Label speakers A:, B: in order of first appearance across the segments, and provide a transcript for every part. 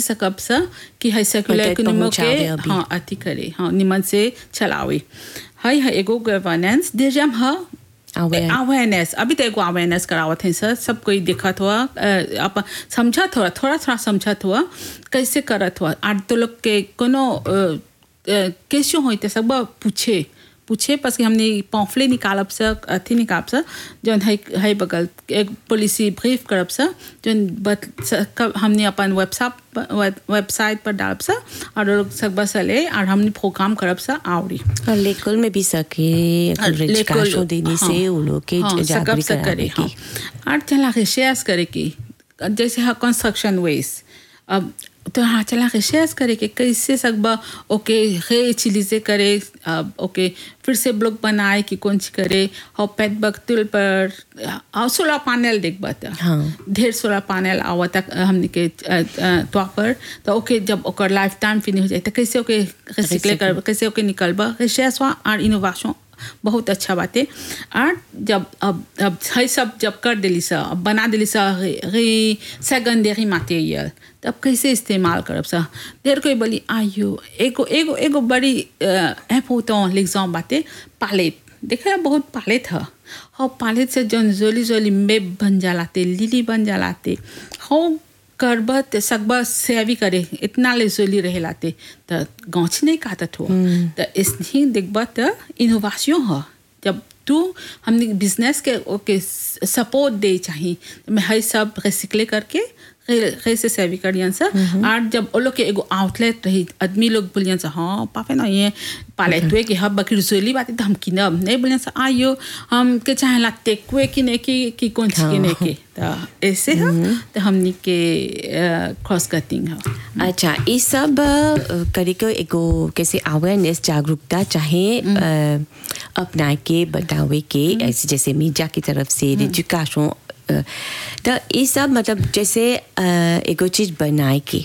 A: सकब सा कि है सर्कुलर
B: मतलब
A: इकोनॉमी
B: पहुंचावे
A: के
B: अभी।
A: हाँ अथी करे हाँ निमन से चलावे है है एगो गवर्नेंस देजम ह
B: Aware.
A: अवेयरनेस अभी तो एगो अवेयरनेस करावत है सर सब कोई देखत हुआ अपन समझत हुआ थोड़ा थोड़ा समझत हुआ कैसे करत हुआ आज तो लोग के कोनो कैसे होते तो सब पूछे पूछे बस कि हमने पॉम्फले निकालब से अथी निकालब से जौन है है बगल एक पॉलिसी ब्रीफ करब से जौन बत स- कब हमने अपन वेबसाइट वेबसाइट पर डालब से और लोग सब बस ले और हमने प्रोग्राम करब से आवड़ी
B: और लेकुल में भी सके रेजिकाशो देने से उन लोग के
A: हाँ, सकब
B: जागरूक
A: से करे
B: करावे
A: हाँ
B: की
A: और चला के शेयर्स करे की जैसे हाँ कंस्ट्रक्शन वेस्ट अब तो हाँ चला के शेयर्स करे के कैसे सकबा ओके रे चिलीजे करे अब ओके फिर से ब्लॉक बनाए कि कौन सी करे और पैद बकतुल पर और सोलर पैनल देख बता
B: हाँ।
A: ढेर सोलर पैनल आवत हमने के तो पर तो ओके जब ओकर लाइफ टाइम फिनिश हो जाए तो कैसे ओके रिसिकले कर कैसे ओके निकलबा शेयर्स और इनोवेशन बहुत अच्छा बात है और जब अब अब है सब जब कर दिली सा अब बना दिली सा रे सेकेंडरी मटेरियल तब कैसे इस्तेमाल करब सा देर कोई बोली आयो एगो एगो एगो बड़ी ऐप होता एग्जाम बातें पालेट देखा बहुत पालेट है और पालेट से जौन जोली जोली मेब बन जालाते लिली बन जालाते हो करबा ते सकबा सेवी करे इतना ले जोली रहे लाते त गौछ नहीं काटत हो त इसनी देखबा त इनोवेशन हो जब तू हमने बिजनेस के ओके सपोर्ट दे चाहिए मैं हर सब रिसिकले करके कैसे सेवी करियन सा और जब वो लोग के एगो आउटलेट रही आदमी लोग बोलियन सा हाँ पापे ना ये पाले तुए कि हम बकरी रसोली बात तो हम किनब नहीं बोलियन सा आयो हम के चाहे ला टेकुए किने की कि कौन सी किने के तो ऐसे है तो हमनी के क्रॉस कटिंग है
B: अच्छा ये सब अ, करे को एगो कैसे अवेयरनेस जागरूकता चाहे अ, अपना के बतावे के ऐसे जैसे मीडिया की तरफ से एजुकेशन तो ये सब मतलब जैसे अ, एगो चीज बनाए के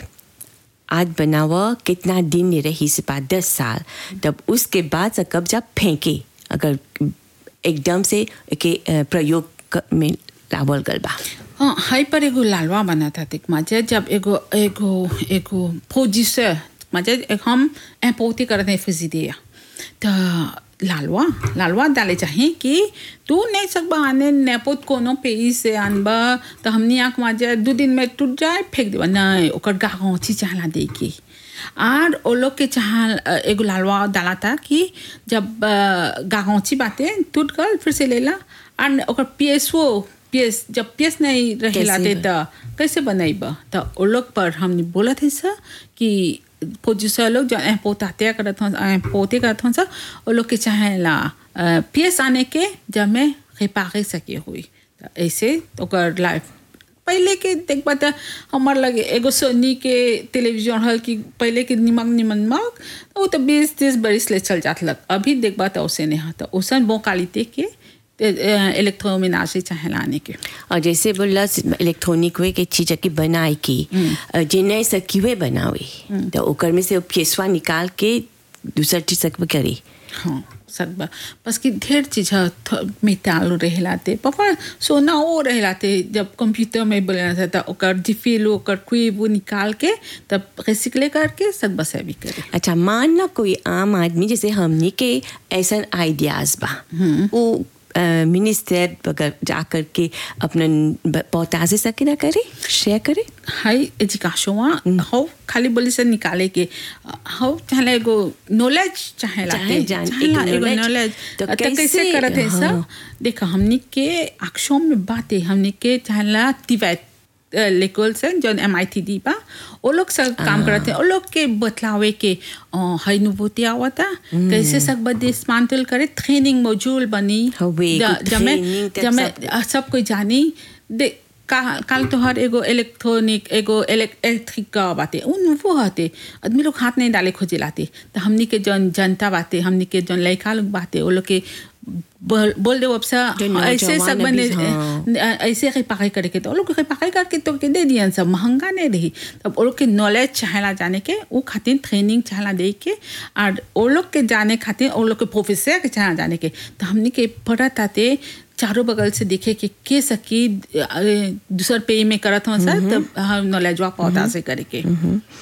B: आज बनावा कितना दिन नहीं रही से बाद दस साल तब उसके बाद से कब जब फेंके अगर एकदम से के अ, प्रयोग क- में लावल गल बा
A: हाँ हाई पर एगो लालवा बना था तिक माजे जब एगो एगो एगो प्रोड्यूसर माजे एक हम एपोती करते हैं फिजिदिया तो लालवा लालवा डाले चाहिए कि तू नहीं सकबा आने नेपोत कोनो पेई से आनबा तो हमनी आँख माजे दो दिन में टूट जाए फेंक देबा नहीं ओकर गाँची चाहला दे के और वो लोग के चाह एगो लालवा डाला था कि जब गाँची बातें टूट गल फिर से लेला और ओकर पीएसओ पीएस जब पीएस नहीं रहे
B: कैसे
A: लाते
B: बन-
A: तो कैसे बनाइबा तो वो लोग पर हमने बोला थे सर कि प्रोड्यूसर लोग जो ऐं पोताते करत हूँ ऐं पोते करत हूँ सर वो लोग के चाहे ला पीएस आने के जब मैं रिपारे सके हुई तो ऐसे ओकर लाइफ पहले के देख पाता हमार लगे एगो सोनी के टेलीविजन हल कि पहले के निमक निमन मक वो तो बीस तीस बरिस ले चल जात लग अभी देख पाता उसे नहीं आता उसन बो क्वालिटी के इलेक्ट्रोमिनाशी चाहे लाने के
B: और जैसे बोला इलेक्ट्रॉनिक वे के चीज की बनाए की जिन्हें सकीवे बनावे तो ओकर में से पेशवा निकाल के दूसर चीज सकब करी
A: हाँ सकबा बस कि ढेर चीज है मेटाल रहलाते पापा सोना वो रहलाते जब कंप्यूटर में बोले था ओकर जिफिल ओकर कुई वो निकाल के तब रिसिकले करके सकबा से भी करे
B: अच्छा मान ला कोई आम आदमी जैसे हमनी के ऐसा आइडियाज बा वो मिनिस्टर अगर जा करके अपना पौता से सके ना करे शेयर करे
A: हाई एजुकेशन हो खाली बोली से निकाले के हो चाहे एगो नॉलेज चाहे लाते
B: चाहे जान-
A: चाहे
B: एक
A: ला एगो
B: knowledge,
A: नॉलेज
B: तो
A: तो कैसे
B: कैसे-
A: करत है सब
B: हाँ।
A: देखा हमनी के अक्षों में बातें हमनी के चाहे ला तिवैत लेकोल से जो एम आई टी डी बा वो लोग सब काम करते हैं वो लोग के बतलावे के हाई नुभूति आवता कैसे सब डिसमांटल करे ट्रेनिंग मॉड्यूल बनी
B: हवे,
A: ज-
B: कुछ
A: जमे
B: training तक
A: जमे
B: सब-
A: आ, सब कोई जानी दे का काल तो हर एगो इलेक्ट्रॉनिक एगो इलेक्ट्रिक का बाते उन वो हते आदमी लोग हाथ नहीं डाले खोजे लाते तो हमनी के जन जनता बाते हमनी के जन लड़का लोग बाते वो लोग के बोल बोल दे वबसा
B: जो
A: ऐसे
B: नौजवान
A: सब बने
B: अभी, हाँ।
A: ऐसे रिपाई करे के तो वो लोग रिपाई करके तो के दे दियन सब महंगा नहीं रही तब वो लोग के नॉलेज चाहेला जाने के वो खातिर ट्रेनिंग चाहेला दे के और वो लोग के जाने खातिर वो लोग के प्रोफेसर के चाहेला जाने के तो हमनी के पढ़त आते चारों बगल से देखे कि के सकी अ, दूसर पे में करत हो सर तब हम नॉलेज वा पौधा से करे के